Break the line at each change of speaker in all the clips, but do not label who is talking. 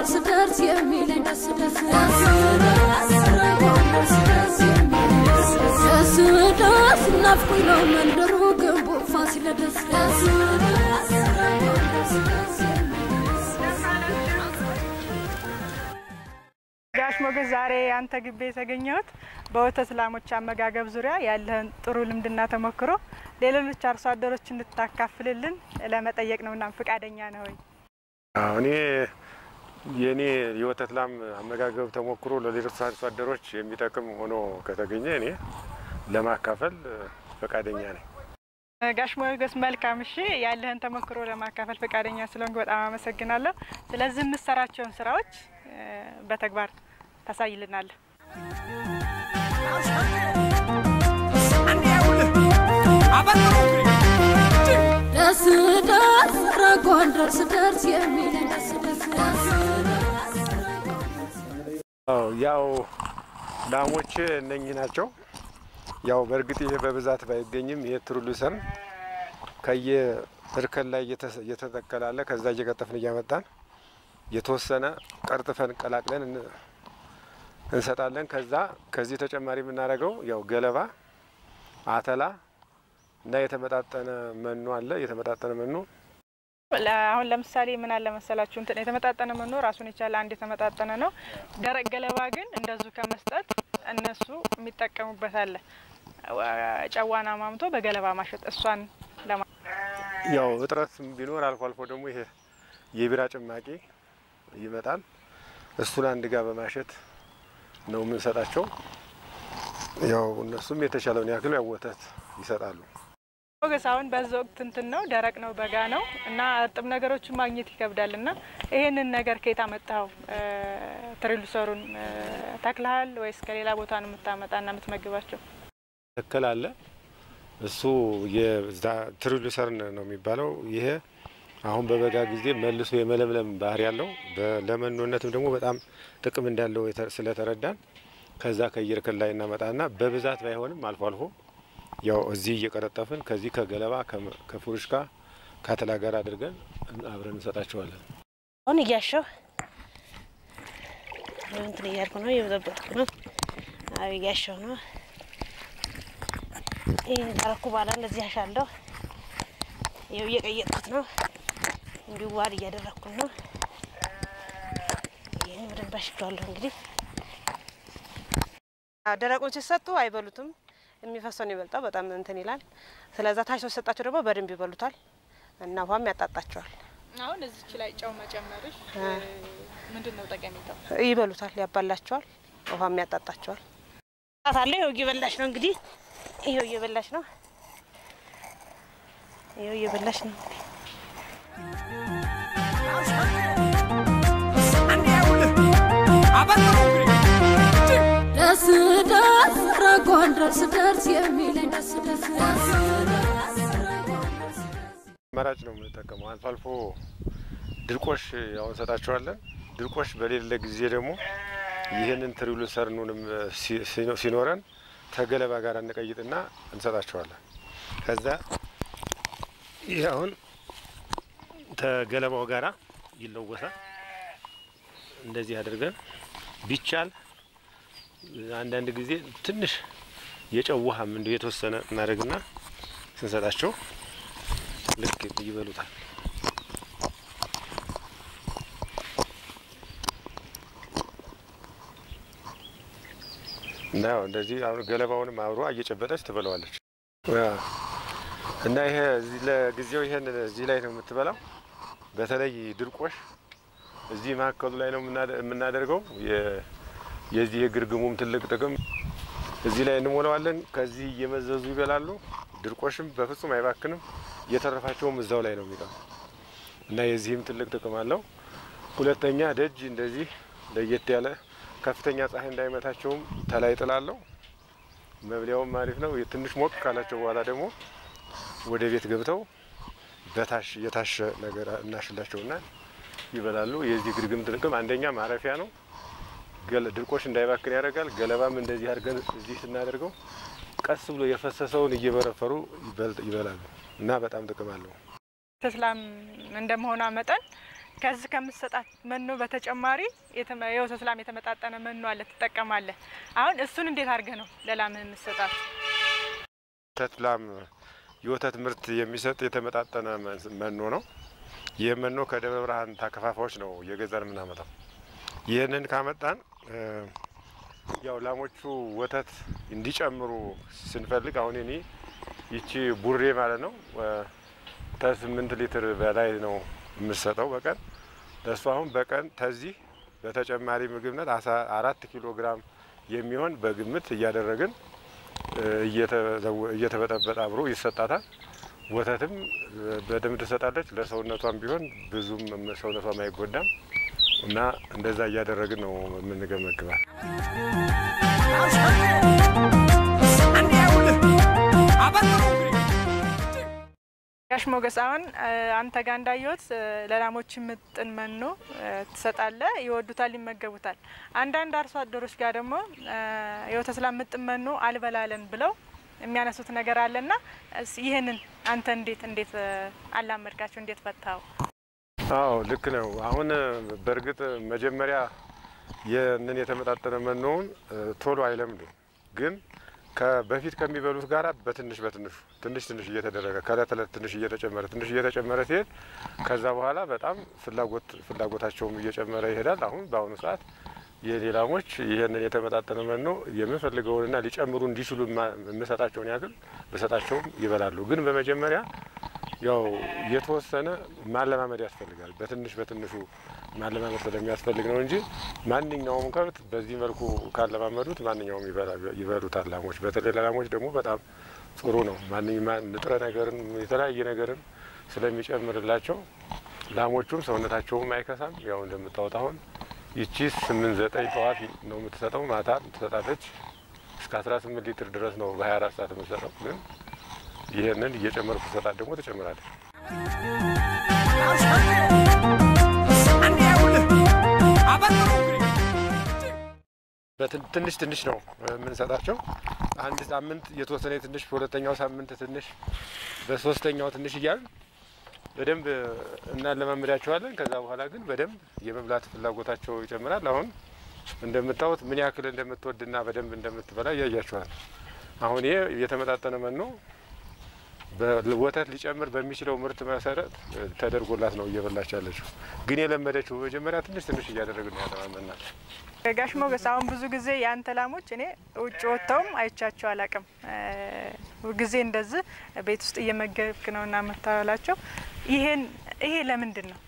ጎንደር ስደርስ የሚለኝ ደስ ደስ ጎንደር ስደርስ የሚለኝ ደስ ደስ ደስ ናፍቆኝ ነው መንደሩ ግንቡ ፋሲለደስ ደስ ጎንደር ስደርስ የሚለኝ
ጋሽ ሞገስ ዛሬ አንተ ግቢ የተገኘሁት በወተት ላሞች አመጋገብ ዙሪያ ያለህን ጥሩ ልምድና ተሞክሮ ለሌሎች አርሶ አደሮች እንድታካፍልልን ለመጠየቅ ነውና ፈቃደኛ ነህ ወይ?
አዎ፣ እኔ የእኔ የወተት ላም አመጋገብ ተሞክሮ ለሌሎች አርሶ አደሮች የሚጠቅም ሆኖ ከተገኘ እኔ ለማካፈል እ፣ ፈቃደኛ ነኝ።
ጋሽ ሞገስ መልካም። እሺ፣ ያለህን ተሞክሮ ለማካፈል ፈቃደኛ ስለሆንክ በጣም አመሰግናለሁ። ስለዚህ የምትሰራቸውን ስራዎች እ፣ በተግባር ታሳይልናለህ።
ደስ ደስ ረ ጎንደር ስደርስ የሚለኝ ደስ ደስ
አዎ፣ ያው ላሞች እነኚህ ናቸው። ያው በእርግጥ ይሄ በብዛት ባይገኝም ይሄ ትሩሉሰን ከየ እርከን ላይ እየተ- እየተተከላለ ከዛ እየቀጠፍን እያመጣን የተወሰነ ቀርጥፈን ቀላቅለን እን- እንሰጣለን። ከዛ ከዚህ ተጨማሪ የምናደርገው ያው ገለባ፣ አተላ እና የተመጣጠነ መኖ አለ። የተመጣጠነ መኖ
ለ- አሁን ለምሳሌ ምን አለ መሰላችሁ እንትን የተመጣጠነ መኖ ራሱን የቻለ አንድ የተመጣጠነ ነው። ደረቅ ገለባ ግን እንደዙ ከመስጠት እነሱ የሚጠቀሙበት አለ። ዋ- ጨዋና ማምቶ በገለባ ማሸጥ እሷን ለማ
ያው እጥረት ቢኖር አልፎ አልፎ ደግሞ ይሄ የቢራ ጭማቂ ይመጣል። እሱን አንድ ጋር በማሸት ነው የምንሰጣቸው። ያው እነሱም የተሻለውን ያክል ያው ወተት ይሰጣሉ።
ሞገስ አሁን በዛ ወቅት እንትን ነው ደረቅ ነው በጋ ነው እና እርጥብ ነገሮችን ማግኘት ይከብዳል እና ይሄንን ነገር ከየት አመጣኸው? ትሪሉሰሩን ተክልሃል ወይስ ከሌላ ቦታ ነው የምታመጣና የምትመግባቸው?
ተከል አለ። እሱ ትሪሉሰርን ነው የሚባለው። ይሄ አሁን በበጋ ጊዜ መልሶ የመለምለም ባህሪ ያለው ለመኖነትም ደግሞ በጣም ጥቅም እንዳለው የተ- ስለተረዳን ከዛ ከየእርከን ላይ እናመጣና በብዛት ባይሆንም አልፎ አልፎ ያው እዚህ እየቀረጠፍን ከዚህ ከገለባ ከመ- ከፍሩሽ ጋር ከአተላ ጋር አድርገን አብረን እንሰጣቸዋለን።
አሁን እያሸው እንትን እያልኩ ነው፣ እየበጠበጥኩ ነው። አዎ እያሸው ነው። ይህን ካረኩ በኋላ እንደዚህ አሻለሁ። ይኸው እየቀየጥኩት ነው። እንዲሁ ዋድ እያደረግኩት ነው። ይህን በደንብ አሽቸዋለሁ። እንግዲህ አዎ፣ ደረቁን ሲሰጡ አይበሉትም። የሚፈሰውን ይበልጣው በጣም እንትን ይላል። ስለዛ ታች ሲሰጣቸው ደግሞ በደንብ ይበሉታል እና ውሃም ያጣጣቸዋል።
አሁን እዚች ላይ ጨው መጨመርሽ ምንድን ነው ጠቀሜታው?
ይበሉታል፣ ያባላቸዋል፣ ውሃም ያጣጣቸዋል። ጣት አለ። ይኸው እየበላሽ ነው እንግዲህ፣ ይኸው እየበላሽ ነው፣ ይኸው እየበላሽ ነው።
ደስ ደስ ረ ጎንደር ስደርስ የሚለኝ ደስ ደስ
አማራጭ ነው የምንጠቀመው። አልፎ አልፎ ድርቆሽ ያው እንሰጣቸዋለን። ድርቆሽ በሌለ ጊዜ ደግሞ ይህንን ትሪሉሰርኑንም ሲ- ሲኖ- ሲኖረን ተገለባ ጋር እንቀይጥና እንሰጣቸዋለን። ከዛ ይህ አሁን ተገለባው ጋራ ይለወሳል። እንደዚህ አድርገን ቢቻል አንዳንድ ጊዜ ትንሽ የጨው ውሃም እንዲሁ የተወሰነ እናደርግና ስንሰጣቸው ልክ ይበሉታል። እና ያው እንደዚህ አሁን ገለባውንም አብሮ እየጨበጠች ትበላዋለች። ያ እና ይሄ እዚህ ለጊዜው ይሄን እዚህ ላይ ነው የምትበላው። በተለይ ድርቆሽ እዚህ መካከሉ ላይ ነው የምናደ- የምናደርገው። የ- የዚህ የግርግሙም ትልቅ ጥቅም እዚህ ላይ እንሞላዋለን። ከዚህ እየመዘዙ ይበላሉ። ድርቆሽም በፍጹም አይባክንም። እየተረፋቸውም እዛው ላይ ነው የሚቀሩ እና የዚህም ትልቅ ጥቅም አለው። ሁለተኛ ደጅ እንደዚህ ለየት ያለ ከፍተኛ ፀሐይ እንዳይመታቸውም ተላይ ጥላለው። መብሊያውም አሪፍ ነው። ትንሽ ሞቅ ካላቸው በኋላ ደግሞ ወደ ቤት ገብተው በታሽ የታሸ ነገር እናሽላቸውና ይበላሉ። የዚህ ግርግም ጥቅም አንደኛ ማረፊያ ነው። ገለ- ድርቆሽ እንዳይባክን ያደርጋል። ገለባም እንደዚህ አድርገን እዚህ ስናደርገው ቀስ ብሎ የፈሰሰውን እየበረፈሩ ይበል- ይበላሉ እና በጣም ጥቅም አለው።
ተስላም እንደመሆኗ መጠን ከዚህ ከምትሰጣት መኖ በተጨማሪ የተመ- የወተት ላም የተመጣጠነ መኖ አለ ትጠቀማለህ። አሁን እሱን እንዴት አድርገህ ነው ለላምህ የምትሰጣት?
ወተት ላም የወተት ምርት የሚሰጥ የተመጣጠነ መ- መኖ ነው። ይህ መኖ ከደብረ ብርሃን ታከፋፋዮች ነው እየገዛን የምናመጣው። ይህንን ካመጣን እ፣ ያው ላሞቹ ወተት እንዲጨምሩ ስንፈልግ አሁን እኔ ይቺ ቡሬ ማለት ነው እ፣ ከስምንት ሊትር በላይ ነው የምሰጠው በቀን ለእሱ አሁን በቀን ከዚህ በተጨማሪ ምግብነት አስራ አራት ኪሎ ግራም የሚሆን በግምት እያደረግን እ፣ እየተዘወ- እየተበጠበጠ አብሮ ይሰጣታል። ወተትም እ፣ በደንብ ትሰጣለች። ለሰውነቷም ቢሆን ብዙም ሰውነቷም አይጎዳም እና እንደዛ እያደረግን ነው የምንገመግባል።
ጋሽ ሞገስ አሁን እ፣ አንተ ጋር እንዳየሁት እ፣ ለላሞች ምጥን መኖ እ፣ ትሰጣለህ። ይወዱታል፣ ይመገቡታል። አንዳንድ አርሶ አደሮች ጋር ደግሞ እ፣ የወተት ላም ምጥን መኖ አልበላለን ብለው የሚያነሱት ነገር አለና እስ- ይህንን አንተ እንዴት እንዴት እ፣ አላመድካቸው? እንዴት ፈታው?
አዎ ልክ ነው። አሁን እ፣ በእርግጥ መጀመሪያ ይህንን የተመጣጠነ መኖውን እ፣ ቶሎ አይለምዱም ግን በፊት ከሚበሉት ጋር በትንሽ በትንሹ ትንሽ ትንሽ እየተደረገ ከእለት እለት ትንሽ እየተጨመረ ትንሽ እየተጨመረ ሲሄድ ከዛ በኋላ በጣም ፍላጎት ፍላጎታቸውም እየጨመረ ይሄዳል። አሁን በአሁኑ ሰዓት የኔ ላሞች ይህንን የተመጣጠነ መኖ የምፈልገውንና ሊጨምሩ እንዲችሉ የማ- የምሰጣቸውን ያክል ብሰጣቸውም ይበላሉ። ግን በመጀመሪያ ያው የተወሰነ ማለማመድ ያስፈልጋል። በትንሽ በትንሹ ማለማመድ ስለሚያስፈልግ ነው እንጂ ማንኛውም ከብት በዚህ መልኩ ካለማመዱት ማንኛውም ይበላ- ይበሉታል። ላሞች በተለይ ለላሞች ደግሞ በጣም ጥሩ ነው። ማንኛውም ንጥረ ነገርን የተለያየ ነገርን ስለሚጨምርላቸው ላሞቹም ሰውነታቸውም አይከሳም። ያው እንደምታወጣ አሁን ይቺ ስምንት ዘጠኝ ጠዋት ነው የምትሰጠው፣ ማታ ትሰጣለች እስከ አስራ ስምንት ሊትር ድረስ ነው በሀያ አራት ሰዓት የምትሰጠው። ግን ይህንን እየጨመርኩ ሰጣት ደግሞ ትጨምራለች። በትን- ትንሽ ትንሽ ነው የምንሰጣቸው። አንድ ሳምንት የተወሰነ ትንሽ፣ በሁለተኛው ሳምንት ትንሽ፣ በሶስተኛው ትንሽ እያልን በደንብ እናለማምዳቸዋለን። ከዛ በኋላ ግን በደንብ የመብላት ፍላጎታቸው ይጨምራል። አሁን እንደምታዩት ምን ያክል እንደምትወድና በደንብ እንደምትበላ እያያቸዋል። አሁን ይሄ የተመጣጠነ መኖ በወተት ሊጨምር በሚችለው ምርት መሰረት ተደርጎላት ነው እየበላች ያለችው። ግን የለመደችው በመጀመሪያ ትንሽ ትንሽ እያደረግን ነው ያለማመናል።
ጋሽ ሞገስ አሁን ብዙ ጊዜ የአንተ ላሞች እኔ ውጭ ወጥተውም አይቻቸው አላቅም። ጊዜ እንደዚህ ቤት ውስጥ እየመገብክ ነው እና የምታበላቸው። ይሄን ይሄ ለምንድን ነው?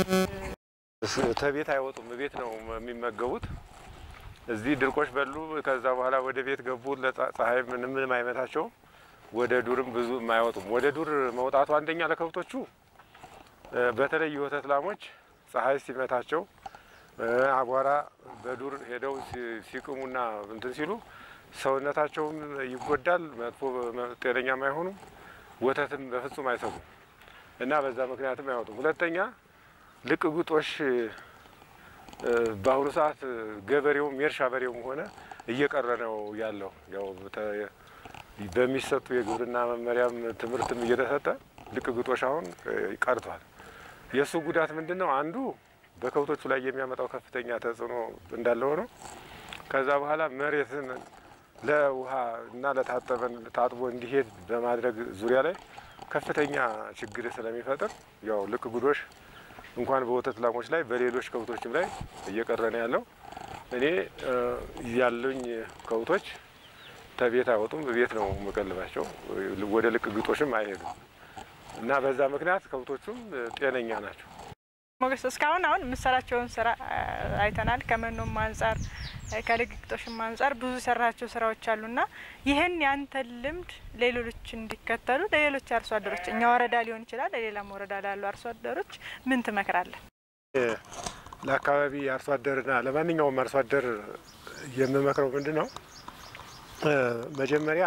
ከቤት አይወጡም፣ ቤት ነው የሚመገቡት። እዚህ ድርቆሽ በሉ፣ ከዛ በኋላ ወደ ቤት ገቡ። ለፀሐይ ምንም ምንም አይመታቸውም። ወደ ዱርም ብዙ አይወጡም። ወደ ዱር መውጣቱ አንደኛ ለከብቶቹ እ፣ በተለይ የወተት ላሞች ፀሐይ ሲመታቸው እ፣ አቧራ በዱር ሄደው ሲ- ሲቅሙና እንትን ሲሉ ሰውነታቸውም ይጎዳል። መጥፎ ጤነኛም አይሆኑም። ወተትም በፍጹም አይሰጡም እና በዛ ምክንያትም አይወጡም። ሁለተኛ ልቅ ግጦሽ እ፣ በአሁኑ ሰዓት ገበሬውም የእርሻ በሬውም ሆነ እየቀረ ነው ያለው። ያው በተ- በሚሰጡ የግብርና መመሪያም ትምህርትም እየተሰጠ ልቅ ግጦሽ አሁን እ፣ ቀርቷል። የእሱ ጉዳት ምንድን ነው? አንዱ በከብቶቹ ላይ የሚያመጣው ከፍተኛ ተጽዕኖ እንዳለ ሆኖ ከዛ በኋላ መሬትን ለውሃ እና ለታጠበን ታጥቦ እንዲሄድ በማድረግ ዙሪያ ላይ ከፍተኛ ችግር ስለሚፈጥር ያው ልቅ ግጦሽ እንኳን በወተት ላሞች ላይ በሌሎች ከብቶችም ላይ እየቀረ ነው ያለው። እኔ እ፣ ያሉኝ ከብቶች ተቤት አይወጡም፣ ቤት ነው የምቀልባቸው። ወደ ልቅ ግጦሽም አይሄዱም እና በዛ ምክንያት ከብቶቹም እ፣ ጤነኛ ናቸው።
ሞገስ እስካሁን አሁን የምሰራቸውን ስራ አ፣ አይተናል። ከመኖም አንጻር አ፣ ከልግግጦሽም አንጻር ብዙ የሰራቸው ስራዎች አሉና ይህን ያንተን ልምድ ለሌሎች እንዲከተሉ ለሌሎች አርሶ አደሮች እኛ ወረዳ ሊሆን ይችላል ለሌላም ወረዳ ላሉ አርሶ አደሮች ምን ትመክራለህ?
ለአካባቢ አርሶ አደርና ለማንኛውም አርሶ አደር የምመክረው ምንድን ነው? እ፣ መጀመሪያ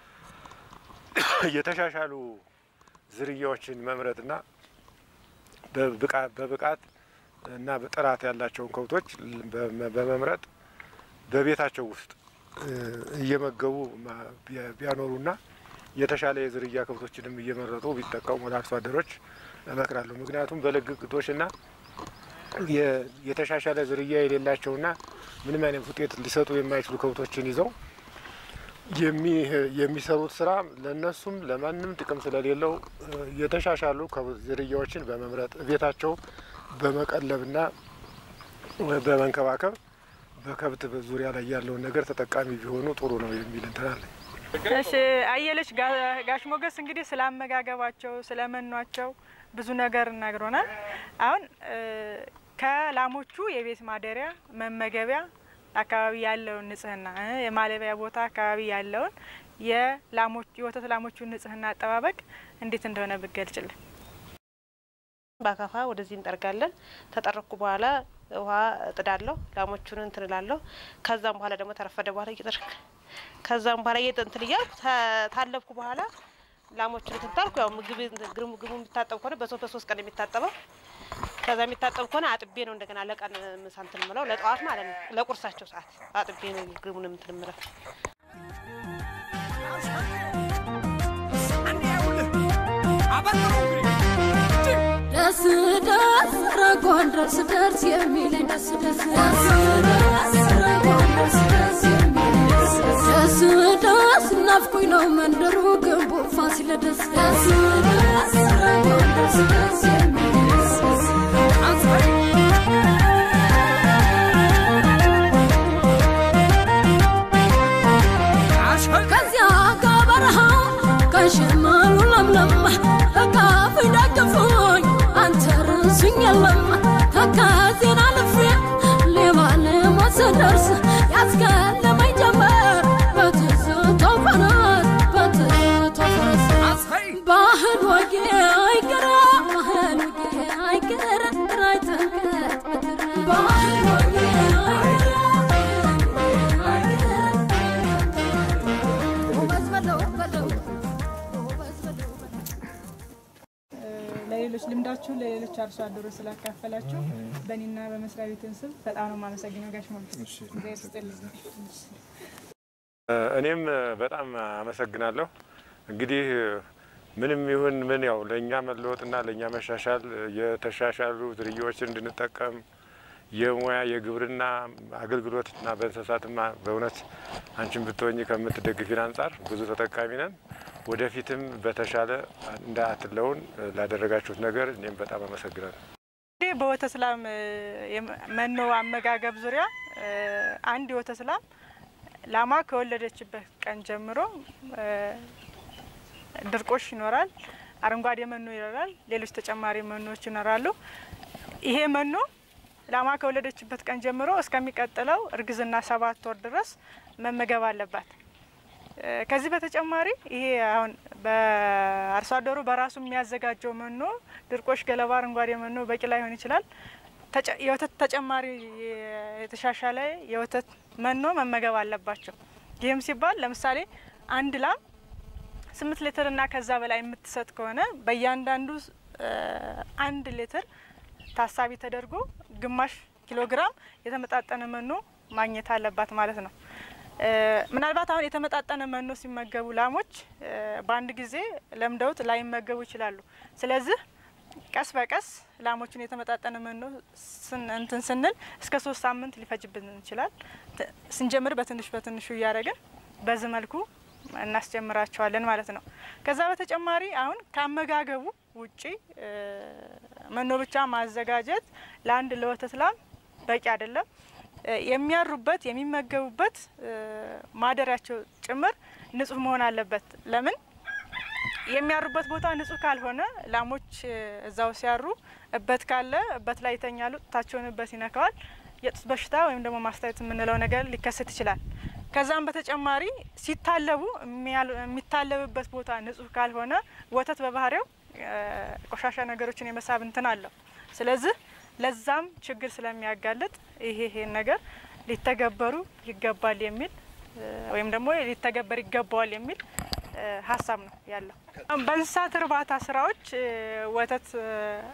የተሻሻሉ ዝርያዎችን መምረጥና በብቃ- በብቃት እና በጥራት ያላቸውን ከብቶች በመ- በመምረጥ በቤታቸው ውስጥ እ፣ እየመገቡ ማ- ቢያ- ቢያኖሩና የተሻለ የዝርያ ከብቶችንም እየመረጡ ቢጠቀሙ ለአርሶ አደሮች እመክራለሁ። ምክንያቱም በልግ ግጦሽና የ- የተሻሻለ ዝርያ የሌላቸውና ምንም አይነት ውጤት ሊሰጡ የማይችሉ ከብቶችን ይዘው የሚ- የሚሰሩት ስራ ለእነሱም ለማንም ጥቅም ስለሌለው እ፣ የተሻሻሉ ከብ- ዝርያዎችን በመምረጥ ቤታቸው በመቀለብና በመንከባከብ በከብት ዙሪያ ላይ ያለውን ነገር ተጠቃሚ ቢሆኑ ጥሩ ነው የሚል እንትን አለኝ።
እሺ አየለች ጋ- ጋሽ ሞገስ እንግዲህ ስለ አመጋገባቸው ስለ መኗቸው ብዙ ነገር ነግሮናል። አሁን እ፣ ከላሞቹ የቤት ማደሪያ መመገቢያ አካባቢ ያለውን ንጽህና እ፣ የማለቢያ ቦታ አካባቢ ያለውን የላሞች የወተት ላሞቹን ንጽህና አጠባበቅ እንዴት እንደሆነ ብገልጭልን።
በአካፋ ወደዚህ እንጠርጋለን። ተጠረኩ በኋላ ውሃ እጥዳለሁ፣ ላሞቹን እንትን እላለሁ። ከዛም በኋላ ደግሞ ተረፈደ በኋላ እየጠርክ ከዛም በኋላ እየጠ እንትን እያልኩ ታ- ታለብኩ በኋላ ላሞቹን እንትን ታልኩ። ያው ምግብ ምግብ ምግቡ የሚታጠብ ከሆነ በሶስት በሶስት ቀን የሚታጠበው ከዛ የሚታጠብ ከሆነ አጥቤ ነው እንደገና ለቀን ምሳ እንትን ምለው ለጠዋት ማለት ነው። ለቁርሳቸው ሰዓት አጥቤ ነው ምግቡን እንትን ምለው።
ደስ ደስ ረጓን ደርስ ደርስ የሚለኝ ደስ ደስ ደስ ደስ ረጓን ደርስ ደስ የሚለኝ ደስ ደስ ደስ ናፍቆኝ ነው መንደሩ ግንቡ ፋሲለደስ ደስ ደስ ረጓን ደርስ ደስ የሚለኝ ደስ ደስ ከዚያ ከበረሃው ከሽመሉ ለምለም እቃፍ ደግፎኝ አንተ ርሱኝ የለም ከዚህን አልፌ ሌባ ልሞት ስደርስ ያስገለመኝ ጀመር በትዝታው ፈረስ በትዝታው ፈረስ ባህል ወጌ አይቀረ ባህል ወጌ አይቀረ ራይ ጥንቀት ምድር ባህል ወጌ አይቀረ ጎበዝ በለው በለው ጎበዝ በለው በለው
ለሌሎች ልምዳችሁን ለሌሎች አርሶ አደሮች ስላካፈላችሁ በእኔና በመስሪያ ቤትን ስም በጣም ነው የማመሰግነው ጋሽ ሞገስ። እግዚአብሔር ይስጥልኝ።
እኔም በጣም አመሰግናለሁ። እንግዲህ ምንም ይሁን ምን ያው ለእኛ መለወጥና ለእኛ መሻሻል የተሻሻሉ ዝርያዎችን እንድንጠቀም የሙያ የግብርና አገልግሎትና በእንስሳትማ በእውነት አንቺን ብትሆኝ ከምትደግፊን አንጻር ብዙ ተጠቃሚ ነን። ወደፊትም በተሻለ እንዳትለውን ላደረጋችሁት ነገር እኔም በጣም አመሰግናለሁ።
እንግዲህ በወተት ላም እ፣ የመ- መኖ አመጋገብ ዙሪያ እ፣ አንድ የወተት ላም ላሟ ከወለደችበት ቀን ጀምሮ እ፣ ድርቆሽ ይኖራል፣ አረንጓዴ መኖ ይኖራል፣ ሌሎች ተጨማሪ መኖዎች ይኖራሉ። ይሄ መኖ ላሟ ከወለደችበት ቀን ጀምሮ እስከሚቀጥለው እርግዝና ሰባት ወር ድረስ መመገብ አለባት። እ፣ ከዚህ በተጨማሪ ይሄ አሁን በአርሶ አደሩ በራሱ የሚያዘጋጀው መኖ ድርቆሽ፣ ገለባ፣ አረንጓዴ መኖ በቂ ላይሆን ይችላል። ተጨ- የወተት ተጨማሪ የ- የተሻሻለ የወተት መኖ መመገብ አለባቸው። ይህም ሲባል ለምሳሌ አንድ ላም ስምንት ሊትር እና ከዛ በላይ የምትሰጥ ከሆነ በእያንዳንዱ እ፣ አንድ ሊትር ታሳቢ ተደርጎ ግማሽ ኪሎ ግራም የተመጣጠነ መኖ ማግኘት አለባት ማለት ነው። እ፣ ምናልባት አሁን የተመጣጠነ መኖ ሲመገቡ ላሞች እ፣ በአንድ ጊዜ ለምደውት ላይመገቡ ይችላሉ። ስለዚህ ቀስ በቀስ ላሞችን የተመጣጠነ መኖ ስን- እንትን ስንል እስከ ሶስት ሳምንት ሊፈጅብን ይችላል። ት- ስንጀምር በትንሽ በትንሹ እያደረግን በዚህ መልኩ እናስጀምራቸዋለን ማለት ነው። ከዛ በተጨማሪ አሁን ከአመጋገቡ ውጪ እ፣ መኖ ብቻ ማዘጋጀት ለአንድ ለወተት ላም በቂ አይደለም። እ፣ የሚያሩበት የሚመገቡበት እ፣ ማደሪያቸው ጭምር ንጹህ መሆን አለበት። ለምን የሚያሩበት ቦታ ንጹህ ካልሆነ ላሞች እ፣ እዛው ሲያሩ እበት ካለ እበት ላይ ይተኛሉ። ጡታቸውን እበት ይነካዋል። የጡት በሽታ ወይም ደግሞ ማስታየት የምንለው ነገር ሊከሰት ይችላል። ከዛም በተጨማሪ ሲታለቡ የሚያል- የሚታለብበት ቦታ ንጹህ ካልሆነ ወተት በባህሪው እ፣ ቆሻሻ ነገሮችን የመሳብ እንትን አለው። ስለዚህ ለዛም ችግር ስለሚያጋልጥ ይሄ ይሄን ነገር ሊተገበሩ ይገባል የሚል እ፣ ወይም ደግሞ ሊተገበር ይገባዋል የሚል እ፣ ሀሳብ ነው ያለው። በእንስሳት እርባታ ስራዎች እ፣ ወተት እ፣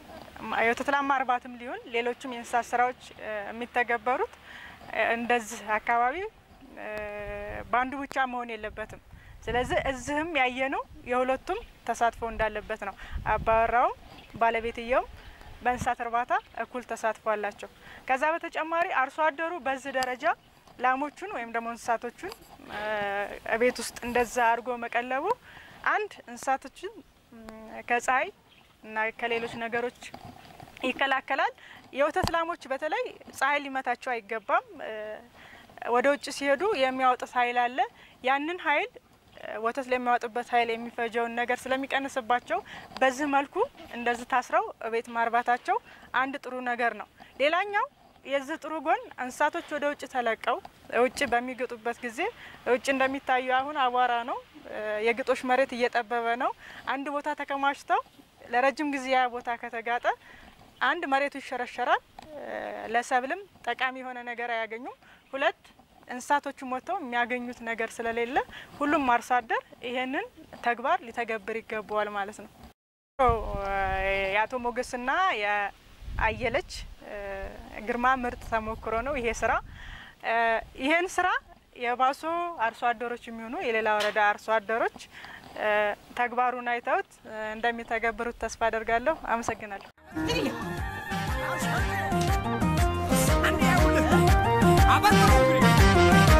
የወተት ላም ማርባትም ሊሆን ሌሎችም የእንስሳት ስራዎች እ፣ የሚተገበሩት እ፣ እንደዚህ አካባቢ እ፣ በአንዱ ብቻ መሆን የለበትም። ስለዚህ እዚህም ያየነው የሁለቱም ተሳትፎ እንዳለበት ነው። አባወራውም ባለቤትየውም በእንስሳት እርባታ እኩል ተሳትፎ አላቸው። ከዛ በተጨማሪ አርሶ አደሩ በዚህ ደረጃ ላሞቹን ወይም ደግሞ እንስሳቶቹን ቤት ውስጥ እንደዛ አድርጎ መቀለቡ አንድ እንስሳቶችን ከፀሐይ እና ከሌሎች ነገሮች ይከላከላል። የወተት ላሞች በተለይ ፀሐይ ሊመታቸው አይገባም። ወደ ውጭ ሲሄዱ የሚያወጡት ኃይል አለ። ያንን ኃይል ወተት ለሚያወጡበት ኃይል የሚፈጀውን ነገር ስለሚቀንስባቸው በዚህ መልኩ እንደዚህ ታስረው ቤት ማርባታቸው አንድ ጥሩ ነገር ነው። ሌላኛው የዚህ ጥሩ ጎን እንስሳቶች ወደ ውጭ ተለቀው ውጭ በሚግጡበት ጊዜ ውጭ እንደሚታዩ አሁን አቧራ ነው፣ የግጦሽ መሬት እየጠበበ ነው። አንድ ቦታ ተከማችተው ለረጅም ጊዜ ያ ቦታ ከተጋጠ አንድ መሬቱ ይሸረሸራል፣ ለሰብልም ጠቃሚ የሆነ ነገር አያገኙም። ሁለት እንስሳቶቹ ሞተው የሚያገኙት ነገር ስለሌለ ሁሉም አርሶ አደር ይሄንን ተግባር ሊተገብር ይገባዋል ማለት ነው። የአቶ ሞገስና የአየለች ግርማ ምርጥ ተሞክሮ ነው ይሄ ስራ። ይሄን ስራ የባሶ አርሶ አደሮች የሚሆኑ የሌላ ወረዳ አርሶ አደሮች ተግባሩን አይተውት እንደሚተገብሩት ተስፋ አደርጋለሁ። አመሰግናለሁ።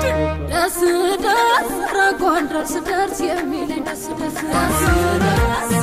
ደስ ደስ ረጎን ደርስ ደርስ የሚለኝ ደስ ደስ ደስ ደስ